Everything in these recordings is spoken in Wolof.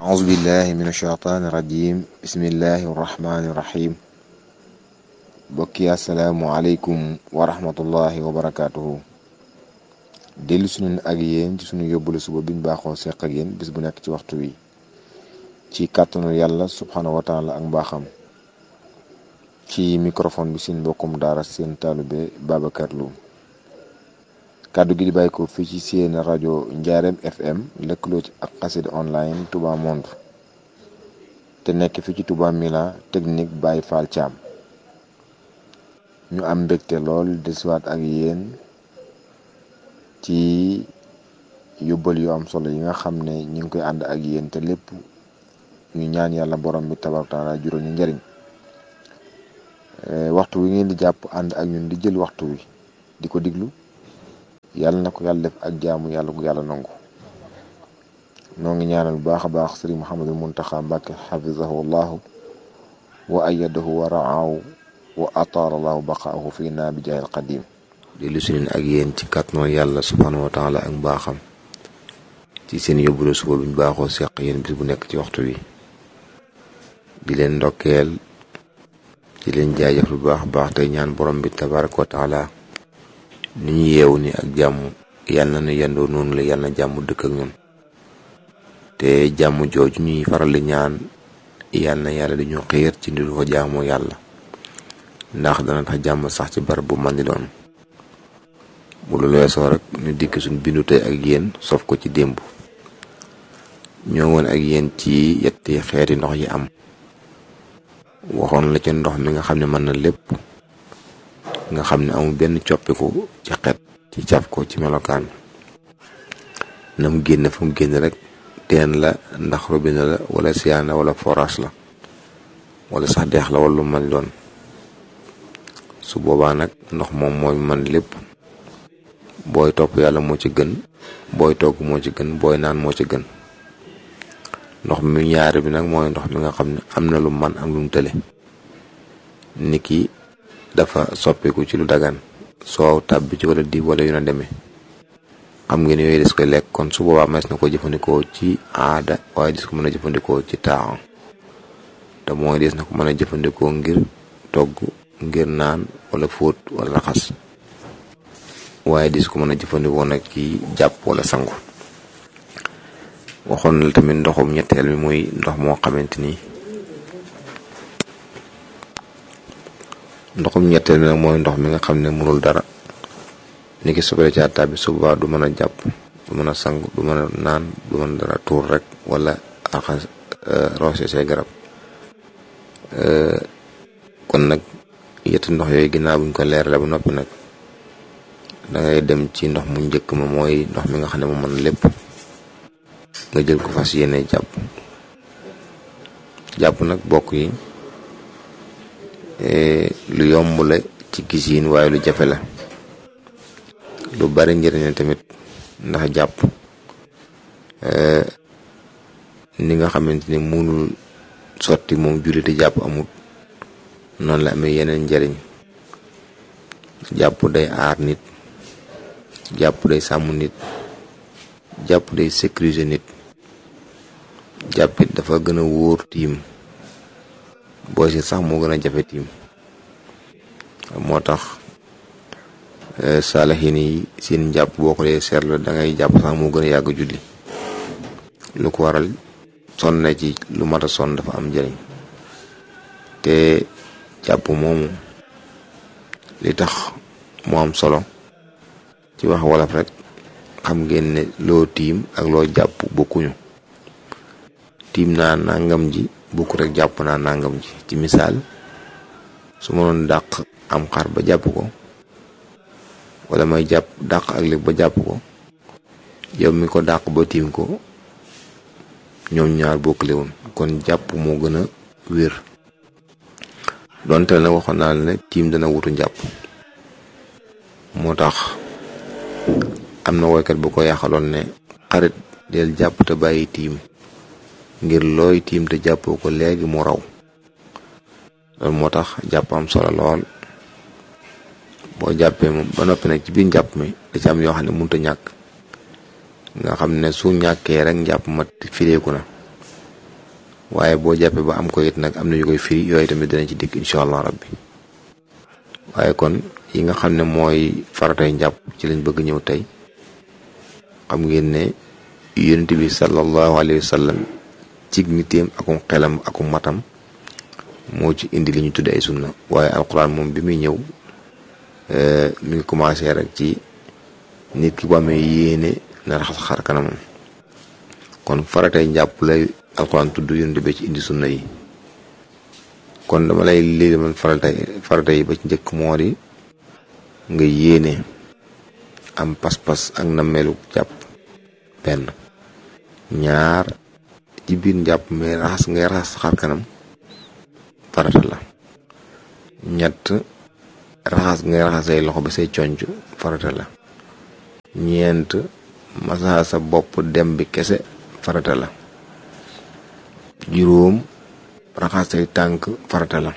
أعوذ بالله من الشيطان الرجيم بسم الله الرحمن الرحيم bokki asalaamualeykum wa rahmatullahi wa barakaatuhu dellu suñu ak yéen ci suñu yóbbulu suba biñ baaxoo seq ak yéen bis bu nekk ci waxtu wi ci kàttanu yàlla subhaanahu wa taala ak mbaaxam ci microphone bi seen mbokkum daara seen taalube Babacar Lo kàddu gi di bàyyi ko fii ci seen rajo Njaareem FM lëkkaloo ci ak xasida online Touba Monde te nekk fii ci Touba Mila technique Baye Fall Thiam ñu am mbégte lool desiwaat ak yéen ci yóbbal yu am solo yi nga xam ne ñu ngi koy ànd ak yéen te lépp ñu ñaan yàlla borom bi tabaaraka taala juróom ñu njëriñ waxtu wi ngeen di jàpp ànd ak ñun di jël waxtu wi di ko diglu yàlla na ko yàlla def ak jaamu yàlla ko yàlla nangu noo ngi ñaanal bu baax a baax sëriñ Mouhamadul Muntaxa Mbàkke xafizahu llahu wa ayadahu wa raahu wa ataala allahu baqaahu fii naa bi jaahil qadim dellu si leen ak yéen ci kàttanu yàlla subhaanahu wa taala ak mbaaxam ci seen yóbbulu suba buñ baaxoo seq yéen bis bu nekk ci waxtu wi di leen ndokkeel di leen jaajëf lu baax baax tey ñaan borom bi tabaraka wa taala ni ñu yeewu ni ak jàmm yàlla na yendoo noonu la yàlla na jàmm dëkk ak ñun te jàmm jooju ñuy faral di ñaan yàlla na yàlla di ñu xiir ci ndi ko jaamoo yàlla ndax dana tax jàmm sax ci barab bu man di doon bu lu weesoo rek ñu dikk suñ bindu tey ak yéen sof ko ci démb ñoo woon ak yéen ci yetti xeeti ndox yi am waxoon la ci ndox mi nga xam ne mën na lépp nga xam ne amul benn coppiku ci xet ci caf ko ci melokaan na mu génn fa mu génn rek teen la ndax robinet la wala siyaan la wala forage la wala sax deex la wala lu man doon su boobaa nag ndox moom mooy man lépp booy topp yàlla moo ci gën booy togg moo ci gën booy naan moo ci gën ndox mi ñaari bi nag mooy ndox mi nga xam ne am na lu man am lu mu tële niki dafa soppiku ci lu dagan soow tàbbi ci wala di wala yu na demee xam ngeen yooyu des koy lekk kon su boobaa mas na ko jëfandikoo ci aada waaye des ko mën a jëfandikoo ci taaxam te mooy des na ko mën a jëfandikoo ngir togg ngir naan wala fóot wala raxas waaye dis ko mën a jëfandikoo nag ci jàpp wala sangu waxoon la tamit ndoxum ñetteel mi muy ndox moo xamante ni ndoxum ñetteel mi nag mooy ndox mi nga xam ne mënul dara ni ki sobere ca tàbbi suba du mën a jàpp du mën a sangu du mën a naan du mën a dara tuur rek wala raxas roose say garab kon nag yetti ndox yooyu ginnaaw buñ ko leerale ba noppi nag dangay dem ci ndox mu njëkk ma mooy ndox mi nga xam ne mu mën lépp nga jël ko fas yéene jàpp jàpp nag bokk yi lu yomb la ci gisiin waaye lu jafe la lu bari njëriñ la tamit ndax jàpp ni nga xamante ni munul sotti moom julliti jàpp amut noonu la amee yeneen njariñ jàpp day aar nit jàpp day sàmm nit jàpp day sécuriser nit jàppit dafa gën a wóor tiim boo si sax moo gën a jafe tiim moo tax saalaxiin yi seen jàpp boo ko dee seetlu da ngay jàpp sax moo gën a yàgg julli lu ko waral sonn na ci lu mat a sonn dafa am njariñ te jàpp moomu li tax mu am solo ci wax wolof rek xam ngeen ne loo tiim ak loo jàpp bokkuñu tiim naa nangam ji bokku rek jàpp naa nangam ji ci misaal su ma doon dàq am xar ba jàpp ko wala may jàpp dàq ak lépp ba jàpp ko yow mi ko dàq ba tiim ko ñoom ñaar bokkle woon kon jàpp moo gën a wér donte nag waxoon naa la ne tiim dana wutu njàpp moo tax am na woykat bu ko yaxaloon ne xarit del jàpp te bàyyi tiim ngir looy tiim te jàppoo ko léegi mu raw loolu moo tax jàpp am solo lool boo jàppee moom ba noppi nag ci biir njàpp mi da ci am yoo xam ne mënut a ñàkk nga xam ne su ñàkkee rek njàpp ma fireeku na waaye boo jàppee ba am ko it nag am na yu koy firi yooyu tamit dinañ ci dikk incha allah rabbi waaye kon yi nga xam ne mooy faratay njàpp ci lañ bëgg ñëw tey xam ngeen ne yonent bi sallallahu alayhi wa sallam cig niteem akum xelam akum matam moo ci indi li ñu tudde ay sunna waaye alquran moom bi muy ñëw mi ngi commencé rek ci nit ki bu amee yéene na raxas xar kanamam kon faratay njàpp lay alquran tudd yonent bi ci indi sunna yi kon dama lay lii man faratay farata yi ba ci njëkk moo di nga yéene am pas-pas ak nammeelu jàpp benn ñaar ci biir njàpp mais raxas ngay raxas xar kanam farata la ñett raxas ngay raxas say loxo ba say conc farata la ñeent masaa sa bopp dem bi kese farata la juróom raxas say tànk farata la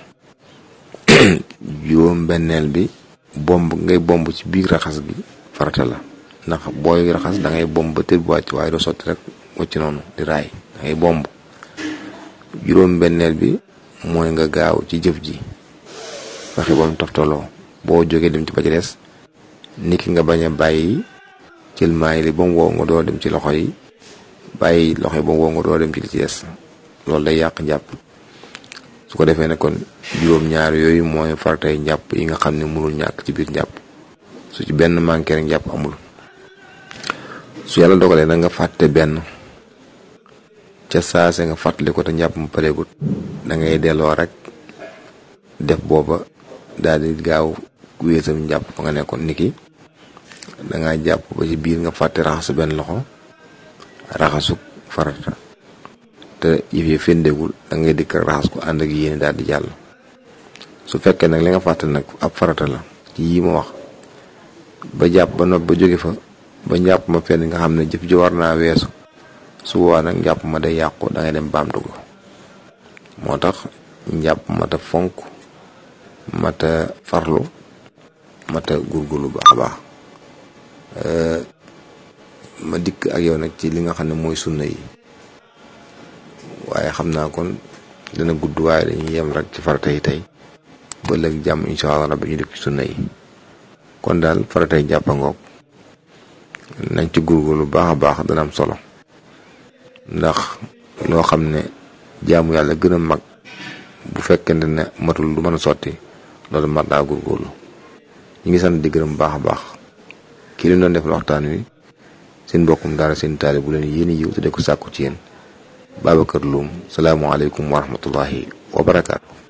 juróom benneel bi bomb ngay bomb ci biir raxas gi farata la ndax booy raxas da ngay bomb ba tër bu wàcc waaye doo sotti rek wàcc noonu di raay da ngay bomb juróom benneel bi mooy nga gaaw ci jëf ji fexe ba mu toftaloo boo jógee dem ci ba ci des nit ki nga bañ a bàyyi jël maay li ba mu wow nga doo dem ci loxo yi bàyyi loxo yi ba mu wow nga doo dem ci li ci des loolu day yàq njàpp su ko defee ne kon juróom-ñaar yooyu mooy faratay njàpp yi nga xam ne mënul ñàkk ci biir njàpp su ci benn manqué rek njàpp amul su yàlla dogalee na nga fàtte benn ca saase nga fàttali ko te njàpp mu pareegut da ngay delloo rek def booba daal di gaaw wéesam njàpp fa nga nekkoon niki da ngaa jàpp ba ci biir nga fàtte raxasu benn loxo raxasu farata te yëf yi féndegul da ngay dikk raxas ko ànd ak yéene daal di jàll su fekkee nag li nga fàtte nag ab farata la ci yii ma wax ba jàpp ba nopp ba jóge fa ba njàpp ma fenn nga xam ne jëf ji war naa weesu su boobaa nag njàpp ma day yàqu da ngay dem baamtu ko moo tax njàpp mata fonk mata farlu mata gurgulu baax a baax ma dikk ak yow nag ci li nga xam ne mooy sunna yi waaye xam naa kon dana gudd waaye dañuy yem rek ci farata yi tey ba léegi jàmm incha allah rabbi ñu dikk ci sunna yi kon daal faratay jàppangoog nañ ci gurgulu baax a baax dana am solo ndax loo xam ne jaamu yàlla gën a mag bu fekkente ne matul du mën a sotti loolu mat naa góorgóorlu ñu ngi sant di gërëm baax a baax kii li doon def waxtaan wi seen mbokkum daara seen taali bu leen yéen yiw te de ko sàkku ci yéen Babacar Loum salaamualeykum wa rahmatullahi wa barakaatu.